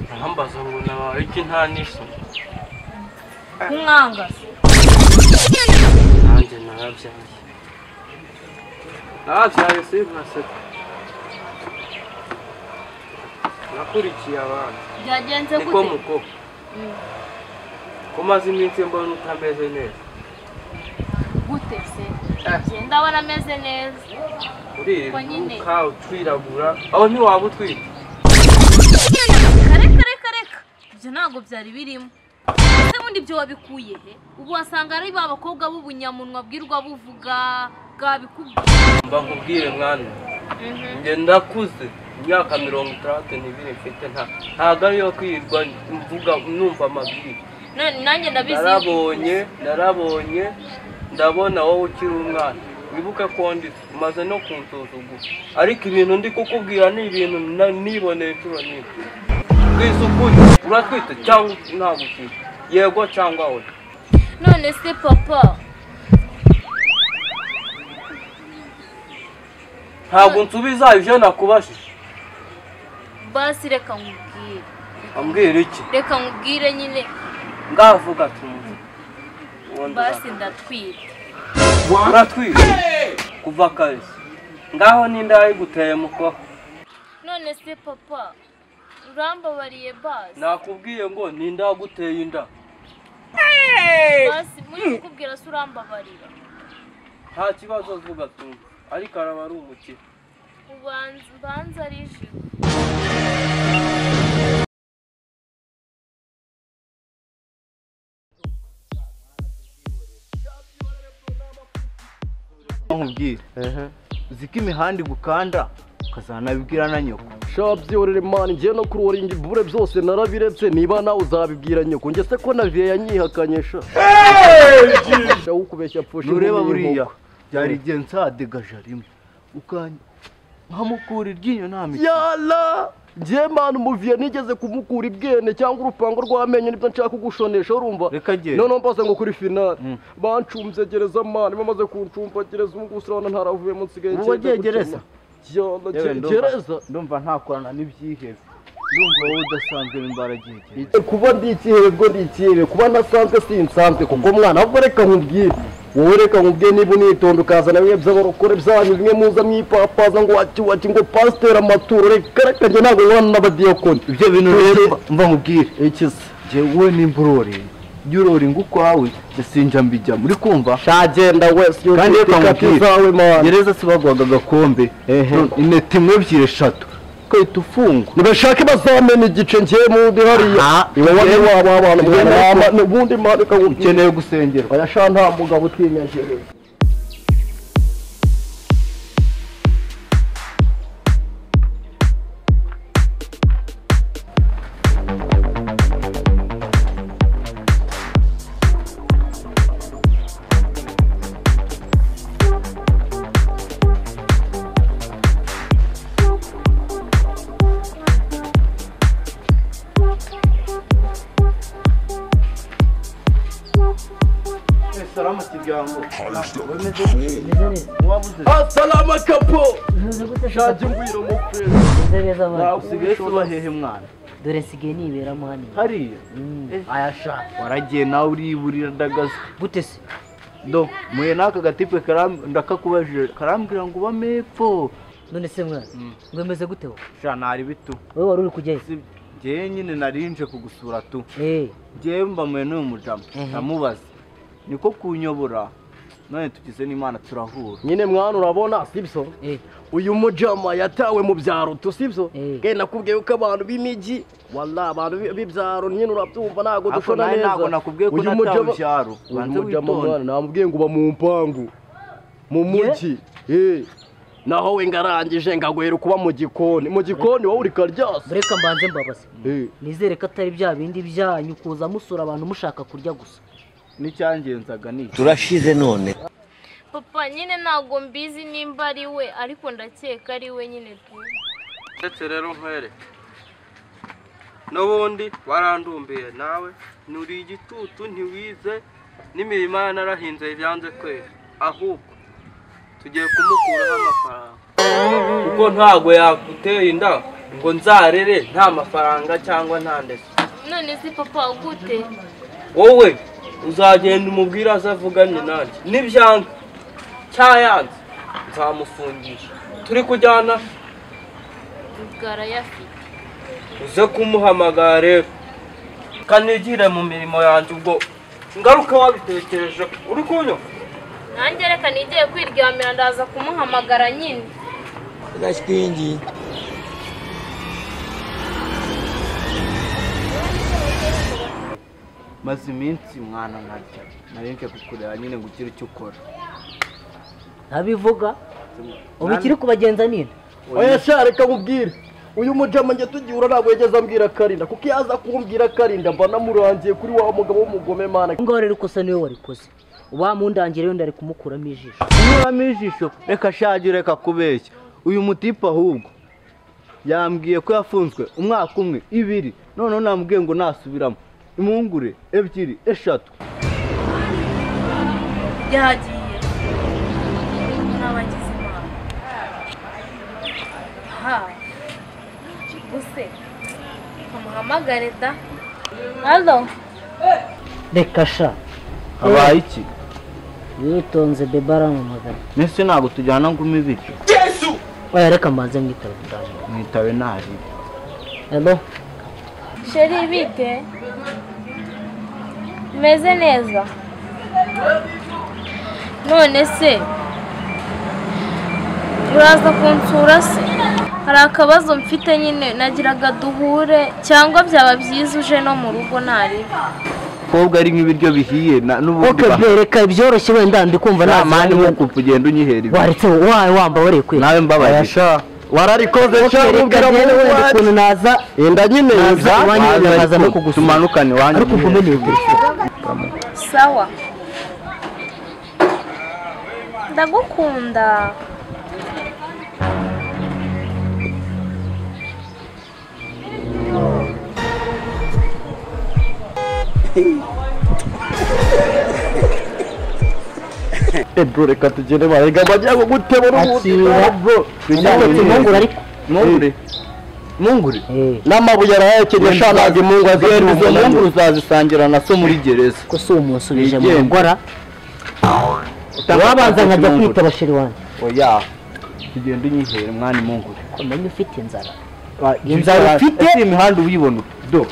ntahambaza ngo nabaye iki nta n'isi umwanga nanjye narabyaye narabyaye si ntaseka nakurikiye abana byagenze niko gute muko ko maze iminsi mbona utameze neza gute se Njye ndabona ameze neza Ko uriruka nyine. utwirabura aho ntiwaba utwite kare kare kare ka. ibyo ntabwo byari birimo ese bundi ibyo wabikuye he ubu wasanga ari ba bakobwa b'ubunyamunwa bwirwa buvuga bwabikubwiye mba nkubwire mwana njye ndakuze imyaka mirongo itandatu n'ibiri mfite nta ntabwo ariyo kwirirwa mvuga numva amabwiriza None nanjye ndabizi narabonye narabonye ndabona wowe ukiri umwana wibuke ko nditse umaze no kunsuzugura ariko ibintu ndi kukubwira ni ibintu na- niboneye inshuro nyinshi twisukure uratwite cyangwa ntabwo utwite yego cyangwa oya none se papa ntabwo nsubiza ibyo nakubajije basi reka nkubwire ambwira iki reka nkubwire nyine ngavuga tumve uwo ndashaka. basi ndatwite uratwite kuva kare ngaho n'inda yayiguteye muko none se papa urambabariye basi nakubwiye ngo n'inda yaguteye inda basi muri kukubwira se urambabarira nta kibazo avuga tumva ariko araba ari umukire ubanza ubanza ari ijuru nkubwire uziko imihanda igukanda ukazanabibwira na nyoko shabyorere mani njye no kurora imbure byose narabiretse niba nawe uzabibwira nyoko njye se ko na viye yanyihakanye sha sha ukubeshya pfusha nureba inkumi buriya y'inkoko. byari igihe nsadegaje rimwe ukanya nkamukura iryinyo nta miti yala njye mani umuviye nigeze kumukura ibwene cyangwa urupango rw'amenyo nibyo nshaka kugushonesha urumva Reka agende. noneho mbaze ngo kuri finale bancumbye gereza mani bamaze kuncumbagereza ubu ngubu urabona ntaravuyemo nsigaye Ubu ngiye wagiye gukena. gereza? yala Yewe ge- ndumva- gereza ndumva ntakorana n'ibyihebe ndumva wowe udasanzwe imbaragihe kuba ndi ikihebe bwo ndi ikihebe kuba ntasanzwe si nsanzwe kuko mwana ahubwo reka nkubwire wowe reka nkubwire niba unitonda ukazana bimwe by'abarokore byanyu bimwe muza mwipapaza ngo waki waki ngo pasiteri amaturo reka reka njye ntabwo nkubana n'abadiyakoni ibyo bintu rero mva nkubwire iki se njyewe nimba urore jya uroringa ukwawe njye sinjya mbijyamo uri kumva shagenda wese Kandi yujuje reka ikati nkubwire. zawe mwana gereza se baguhaga agakombe Ehe. ineti imwe ebyiri eshatu ukahita ufungwa ntibashake bazamena igice njye mundi hariya Aha. iwe wari waba abantu Njyewe mwana nuko- mwana ubundi mwana reka nkubwire ukeneye gusengerwa oya sha nta mugabo utinya gereza salamu kiryango Asalama kapo shaje ngwiro mu prezi Nze neza abana. usigaye uba hehe mwana dore nsigaye niberamo hano hariya ayasha waragiye nawe uriburira ndagaze gute se do muye n'aka gatipe karam- ndakakubajije karambwira ngo uba mepfo none se mwana ngo umeze gute wowe sha nari bitu wowe wari uri kujyayo Si- njyewe nyine nari nje kugusura tu Eh, njyewe mbamuye n'uyu mujamu Mhm. ndamubaza niko kunyobora none tugize n'imana turahura nyine mwana urabona sibyo eh, uyu mujama yatawe mu byaro tu sibyo Eh. ke nakubwiye ko abantu b'imijyi wala abantu bi- b'ibyaro nyine urabyumva ntabwo Ariko dushona nawe neza ntabwo nakubwiye ko Uyu natawe mujama- ibyaro uyu banza mujama mwana witonde namubwiye ngo uba mu mpangu mu mujyi Eh. naho we ngarangije ngagwera kuba mu gikoni mu gikoni wowe uri karyasa reka mbanze mbabaze Eh. nizere ko atari bya bindi byanyu kuza musura abantu mushaka kurya gusa n'icyangenzaga ni iki? papa nyine ntabwo mbizi nimba ari we ariko ndakeka ari we nyine tuzi ndetse rero nkwereke n'ubundi warandumbiye nawe nturi igitutu ntiwize n'imirimo ye narahinze byanze kwera ahubwo tugiye kumukuraho amafaranga kuko ntabwo yaguteye inda ngo nzarere nta mafaranga cyangwa nta ndetse none se papa ugute wowe uzagenda umubwire aze avuganye nanjye nibyanga cyayanze nzamufungisha turi kujyana bwarayafite uze kumuhamagara rero kanigire mu mirimo yanjye ubwo ngaruka wabitekereje uri kunywa nanjye reka nigiye kwiryamira ndaza kumuhamagara nyine maze iminsi mwana nkarya nabike kukureba nyine ngo ugire icyo ukora ntabivuga ubu ikiri kubagenza nina oya sha reka nkubwire uyu mujama njye tugiura ntabwo yageze ambwira karinda kuko iyo aza kumbwira karinda mba namurangiye kuri wa mugabo w'umugome mana ngaho rero ikosa niwe warikoze uba mundangire wenda ari kumukuramo ijisho kunyuramo ijisho reka shaje reka kubeshya uyu mutipe ahubwo yambwiye ko yafunzwe umwaka umwe ibiri noneho namubwiye ngo nasubiramo impungure ebyiri eshatu yagiye n'abagize imana ha use kamuhamagare da halo reka sha habaye iki witonze bebe aramamagara mbese ntabwo tujyana ngo ume ibiryo oya reka mbanze mwitaba kuganira mwitawe ntari helo sheri bite meze neza none se uraza kunsura se hari akabazo mfite nyine nagiraga duhure cyangwa byaba byiza uje no mu rugo ntari kobwa ari nk'ibiryo bihiye na- n'ubundi oke ba- be reka ibyoroshye wenda ndikumva nta mani nta nk'uku ugenda unyihera ibyo waretse wawe wamba wareye kwera nawe mbabaye wararikoze sha reka nkubwira rero wenda muwanje ukuntu naza inda nyine naza yeza iwanyu wenda Waza nkaza no ariko kugusura tumanukane wanjye ariko ugume nibwira sawa ndagukunda bro reka tugende barega bajya gutebura ubundi Akira. bro Ntabwo impungure ariko impungure impungure Eh, n'amabuye arayakeneye sha ntabwo impungu Rero azihera izo mpungure ubuzima uzazisangira na so muri gereza ko si umunsubije mu Wigenga. ngora wabanza nkajya kwitaba sheri wanjye oya tugenda unyihere mwana impungure kumenya ufite inzara inzara ufite? ese iyi mihanda uyibona ute do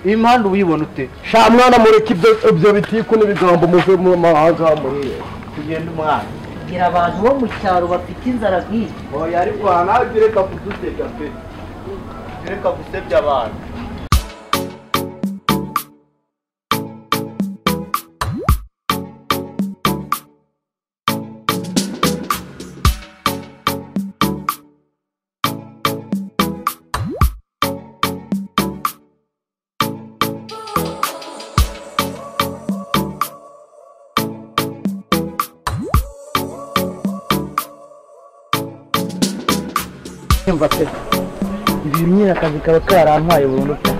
iyi mihanda uyibona ute sha mwana mureke ibyo ibyo bitiku n'ibigambo muve mu mahanga muriye tugenda umwana gira abantu bo mu cyaro bafite inzara nk'iyi oya ariko aha nawe ujye ureka kudusebya pe Ujye ureka gusebya abantu yumva pe ibintu nyine akazi kaba karantwaye burundu pe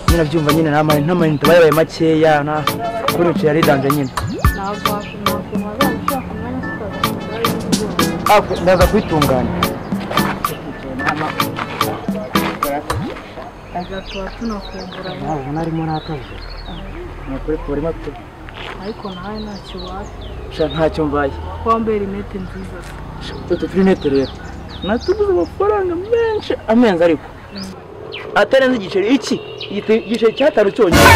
nyine byumva nyine nta mayinite aba yabaye makeya nta kuri uciye yaridanje nyine Ah, ku- ndaza kwitunganya ntabwo arimo n'akazi ni ukuri kurimo pe ariko nawe ntacyo waba sha ntacyo mbaye wambaye rinete nziza utu turinete rero natuguze amafaranga menshi amenzi ariko atarenze igiceri iki Igite- igiceri cyatanu cyonyine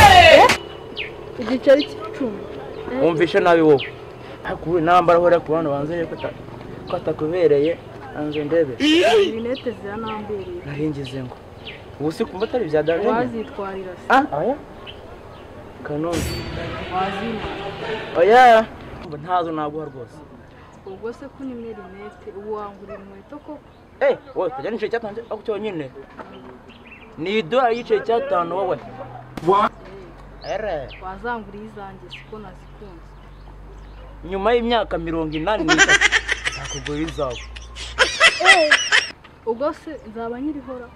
igiceri cy'icumi wumvishe nabi wowe akuwe nambara hora ku bantu banze rero ko ata- ko atakubereye anze ndebe rinete ziranambereye naringize ngo ubu si kumva atari bya darlene wazitwarira se ah oya kanombe wazimara oya Ngo ntazo naguha rwose ubwo se ko unimwe rinete ubu wangurira inkweto koko eh wowe tajya n'igiceri cyatanu cyo- ako cyonyine ni idolari y'igiceri cyatanu wowe ere wazanguriye izanjye siko nazikunze nyuma y'imyaka mirongo inani n'itatu nakugura izawe ubwo se nzaba nyirihora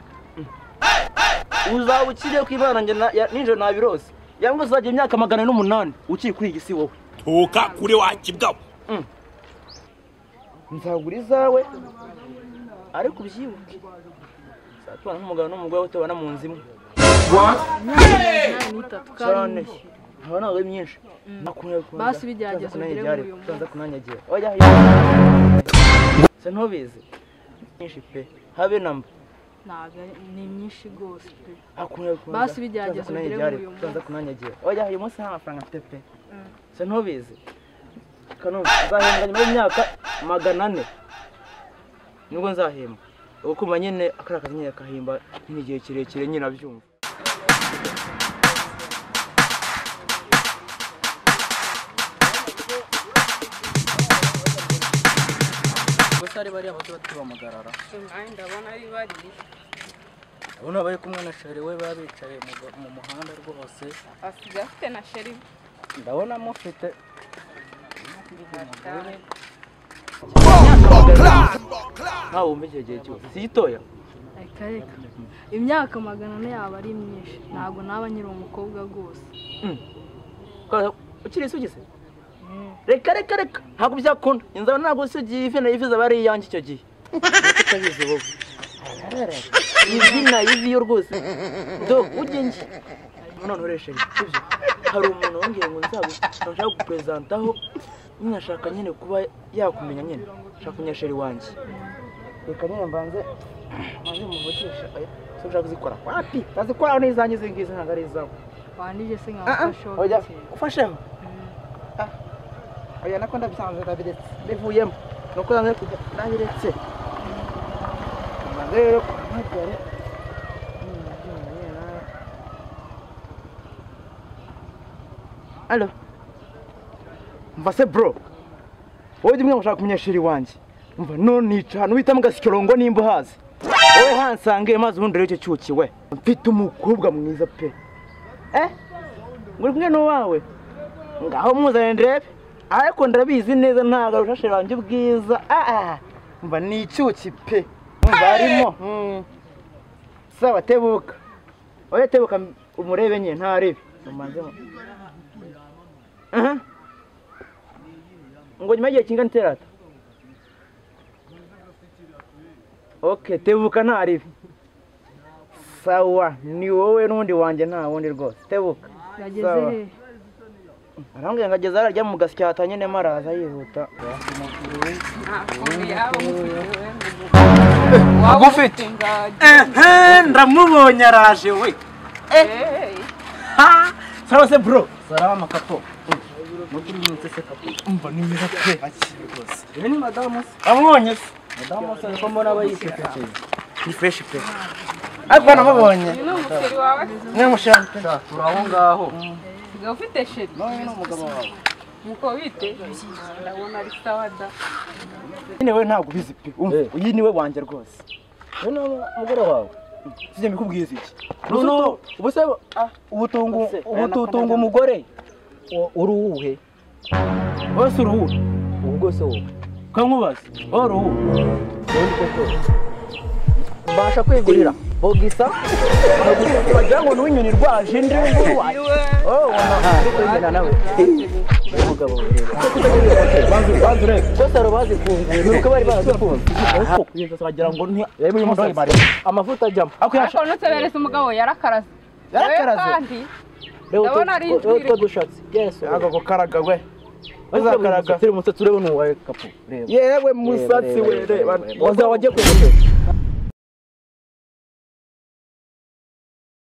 uzaba ukiriye ku ibana njye na- ya- ninjoro nabirose yangwa uzajya imyaka magana ane n'umunani ukiri kuri iyi si wowe toka kure wakibwaho nzagura izawe ariko ubyibuke zatubana nk'umugabo n'umugore batabana mu nzu imwe imyaka n'itatu cyane kandi haba ntabwo ari myinshi nakumira kubanza Basi bigerageze ugere muri uyu munsi. kubanza kunanyagira oya oya se ntubizi myinshi pe habe namba ntabwo ari- ni myinshi rwose pe akumira kubanza Basi bigerageze ugere muri uyu munsi. kubanza kunanyagira oya uyu munsi nta mafaranga mfite pe se ntubizi kanumva nzahembwa nyuma y'imyaka magana ane nibwo nzahembwa ubu kumva nyine akariya kazi nyine gahimba n'igihe kirekire nyine abyumva gusa ari bariya bato batubamagarara ubona bari kumwe na sheri we baba bicaye mu ga- mu muhanda rwose asigaye afite na sheri ndabona mufite ntawe wumva icyo gihe cyose si gitoya reka reka imyaka magana ane yaba ari myinshi ntabwo naba nyiri umukobwa rwose Ko- ukiri isugize reka reka reka ntabwo byakunda inzara ntabwo isugiye ifi na ifi zaba ari iyanjye icyo gihe Reka utabizi wowe ivi na ivi yo rwose do ujye njye none uresha ibyo hari umuntu wongeye ngo nzabe nshaka kuguperesantaho nyine ashaka nyine kuba yakumenya nyine ashaka kumenya sheri wanjye reka nyine mbanze mbanze muvugisha oya se ushaka kuzikora wapi bazikora n'izanjye izi ngizi ntabwo ari izawe wanije se Ah, nkafasha ah, oya ufasheho Ah, oya nako ndabyanze ndabiretse bivuyemo nuko nange kujya ndabiretse nange rero kumpagare alo mva se bro wowe jya umwe ushaka umunyeshuri wanjye mva none yica ahantu witamo agasikirongo nimba uhazi wowe hansange maze ubundi rero icyo cyuki we mfite umukobwa mwiza pe eh uri kumwe n'uwawe ngaho muzanye ndebe ariko ndabizi neza ntabwo arushashe banjye ubwiza Ah, ah. mba ni icyuki pe mba harimo mm. sawa tebuka oya tebuka umurebe nyine ntarebe umanzemo aha ngo nyuma y'igihe kingana iterata ok tebuka ntaribi sawa ni wowe n'undi wanjye nta wundi rwose tebuka yageze sawa. he arambwira ngo ageze ararya mu gasya hatanye nyine araza yihuta ntabwo yaba amufite agufite ndamubonye araje we sawa se bro saraba amakapo mukuri minsi se kapo umva ni mwiza pe akiri rwose ibi ni madamu se amubonye se madamu se ko mbona aba yisekekeye ni fresh pe ariko namubonye uyu ni umuceri wawe mwamushaka turi aho ngaho asigaye ufite sheri nawe n'umugabo wawe nuko bite ndabona ari sawa da nyine we ntabwo ubizi pe umva uyu ni we wanjye rwose we ni umugore wawe sijya mbikubwiza iki noneho ubu se ubutungu ubututunga umugore uri uwuhe wowe si uruhu ubu bwose wowe kankubaza wowe uruhu ubundi koko mbasha kwigurira bogisa bagira ngo ni uw'inyoni rwaje ndi nguru waje wowe uri kugendana nawe umugabo we rero banze urebe rwose hari abazifunze ni uko bari barazifunze wagira ngo ni amavuta ajyamo ako ariko nutse beretse umugabo yarakaraze Yarakaraze? Wowe kandi Ndabona Ndabona ari ari injwiri. utwo dushatsi yesu ako gukaraga we uzakaraga turi umusatsi urebe n'uwawe kapu yewe musatsi we reba waza wajye kugusha